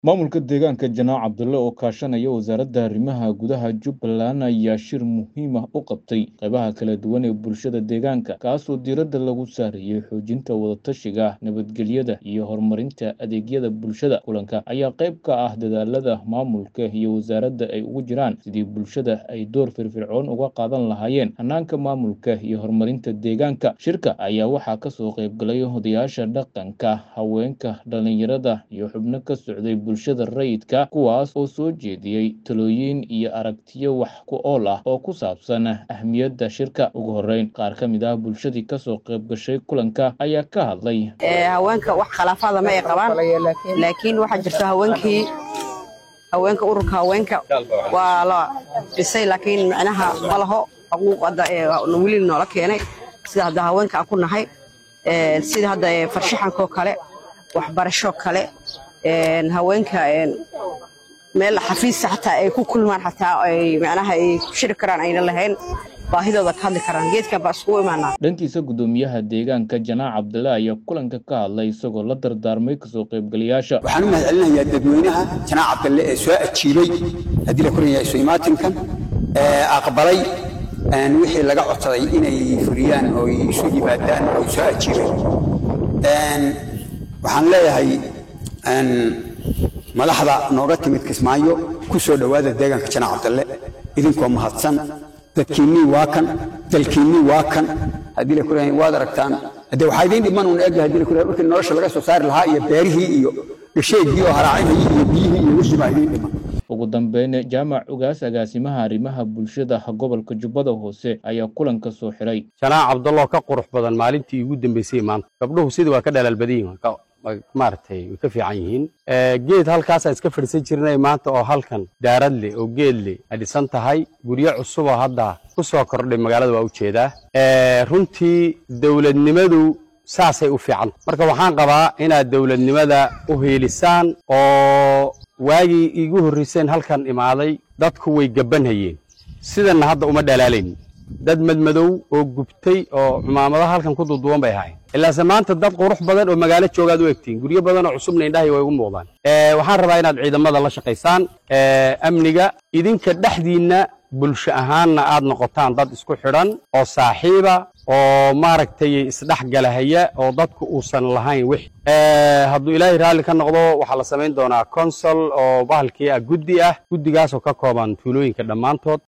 Maamulka deegaanka Janaac Cabdulle oo kaashanaya Wasaaradda Arrimaha Gudaha Jubbaland ayaa shir muhiim ah u qabtay qaybaha kala duwan ee bulshada deegaanka, kaasoo diiradda lagu saarayay xoojinta wada-tashiga, nabadgelyada, iyo horumarinta adeegyada bulshada. Kulanka ayaa qayb ka ah dadaallada maamulka iyo wasaaradda ay ugu jiraan sidii bulshada ay door firfircoon uga qaadan lahaayeen hannaanka maamulka iyo horumarinta deegaanka. Shirka ayaa waxaa ka soo qayb galay odayaasha dhaqanka, haweenka, dhalinyarada, iyo xubno ka socday bulshada rayidka, kuwaas oo soo jeediyey talooyin iyo aragtiyo wax ku ool ah oo ku saabsan ahmiyadda shirka. Ugu horreyn, qaar ka mid ah bulshadii ka soo qayb gashay kulanka ayaa ka hadlay haweenka wax khilaafaada ma ay qabaan laakiin waxaa jirta haweenkii haweenka ururka haweenka waa la dhisay laakiin micnaha ma laho xuquuq hadda ee weli noola keenay sida hadda haweenka aan ku nahay Ee, sida hadda ee farshaxankoo kale waxbarasho kale een, haweenka een, meel xafiis xataa ay ku kulmaan xataa ay micnaha ay ku shiri karaan ayna lahayn baahidooda ka hadli karaan geedkan baa iskugu imaanaa dhankiisa guddoomiyaha deegaanka janaac cabdille ayaa kulanka ka hadlay isagoo la dardaarmay kasoo qaybgalayaasha waxaan u mahadcelinayaa dadweynaha janaac cabdalle ee soo ajiibay haddii la koranyahay isu imaatinkan ee aqbalay een, wixii laga codsaday inay fuliyaan oo ay isu yimaadaan oo soo ajiibay Een, waxaan leeyahay een, madaxda nooga timid kismaayo ku soo dhowaada deegaanka janaac cabdalle idinkoo mahadsan dadkiinnii waa kan dalkiinnii waa kan haddii la koranyahay waad aragtaan haddee waxaa idiin dhiman uun eegga haddii la koranyahay markii nolosha laga soo saari lahaa iyo beerihii iyo dhasheegii oo haraacinayay iyo biyihii iyo wixii baa idiin dhiman ugu dambeyn jaamac ugaas agaasimaha arrimaha bulshada gobolka jubbada hoose ayaa kulanka soo xiray janaac cabdalloo ka qurux badan maalintii ugu dambeysay maanta gabdhuhu sidii waa ka dhalaal badan yihiin waa ka- waa maaragtay way ka fiican yihiin Eh, geed halkaasaan iska fadhiisan jirnay maanta oo halkan daarad leh oo geed leh ay dhisan tahay guryo cusub oo hadda ku soo kordhay magaalada waa ujeedaa Eh, runtii dowladnimadu saasay u fiican marka waxaan qabaa inaad dowladnimada u hiilisaan oo waagii iigu horreyseen halkan imaaday dadku way gabbanhayeen sidanna hadda uma dhalaalayn dad madmadow oo gubtay oo cumaamado halkan ku duuduwan bay ahaayeen ilaase maanta dad qurux badan oo magaalo joogaad u egtiin guryo badan oo cusubna indhahay way ugu muuqdaan Eh, waxaan rabaa inaad ciidamada la shaqaysaan eh, amniga idinka dhexdiinna bulsho ahaanna aad noqotaan dad isku xidhan oo saaxiiba oo maaragtay isdhexgalahaya oo dadku uusan lahayn wix Eh, hadduu ilaahay raalli ka noqdo waxaa la samayn doonaa consol oo bahalkii ah guddi ah guddigaasoo ka kooban tuulooyinka dhammaantood